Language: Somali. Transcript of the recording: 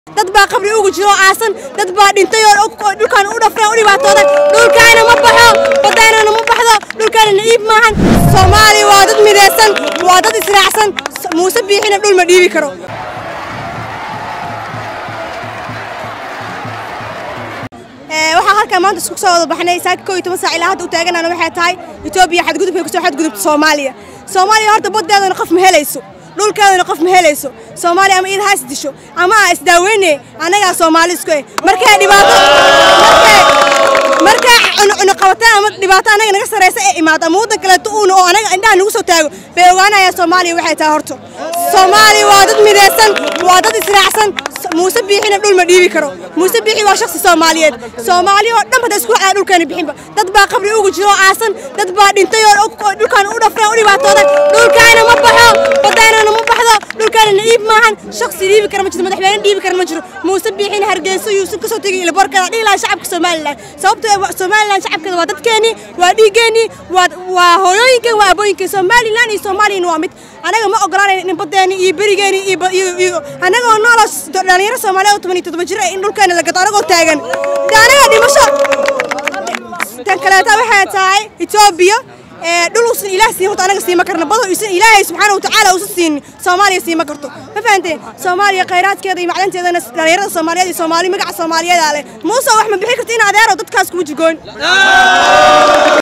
dad baa qabri ugu jiro aasan dad baa dhintay oo dhulkaan u dhafreen u dhibaatooday dhulkaana ma baxo badaanana ma baxdo dhulkaana na'iib maahan soomaaliya waa dad midaysan waa dad israacsan muuse biixina dhul ma dhiibi karo waxaa halkaan maanta isku soo wada baxnay saaka koo iyo toban saac ilaa hadda u taaganana waxay tahay etoobiya xadgudubkay kusoo xadgudubta soomaaliya soomaaliya horta baddeedana qof ma helayso dhulkeedana qof ma helayso soomaaliya ama iyada ha is disho ama aa isdaaweyne annagaa soomaali isku eh markay dhibaato markay cunuqabataan ama dhibaato annaga naga saraysa ee imaado ama waddan kaleeto uuna oo anaga indhaha nagu soo taago bay ogaanayaan soomaaliya waxay tahay horta soomaaliya waa dad midaysan waa dad israacsan muuse biixina dhul ma dhiibi karo muuse biixi waa shakhsi soomaaliyeed soomaaliya oo dhan bada isku waxaa dhulkaana bixinba dad baa qabri ugu jiro aasan dad baa dhintay oo dhulkaan u dhafreen u dhibaatooday dhulkaana ma baxo badaanana ma baxdo dhulkaana na'iib maahan shakhsi dhiibi kara ma jiro madaxweyne dhiibi kara ma jiro muuse biixina hargeyso yuusuf kasoo tegay ilaborkada dhihi lahaa shacabka somalilan sababtoo somalilan shacabkeeda waa dadkeenii waa dhiiggeenii waa hooyooyinkeen waa abooyinkeen somalilan iyo soomaaliyana waa mid anaga ma ogolaanayna in badeeni iyo berigeeni iyo anagoo noolo dhalinyaro soomaaliya oo toban iyo toddoba jir in dhulkeena la gato anagoo taagan de anaga dhimasho tan kaleeta waxay tahay etoobiya dhul uusan ilaah siin horta anaga siima karno bado uusan ilaahay subxaana watacaala uusan siinin soomaaliya siima karto ma fahanteen soomaaliya khayraadkeeda iyo macdanteedana dhalinyarada soomaaliyeed iyo soomaali magaca soomaaliyeeda leh muuse wax ma bixi karta in adeero dadkaas kuma jirgoon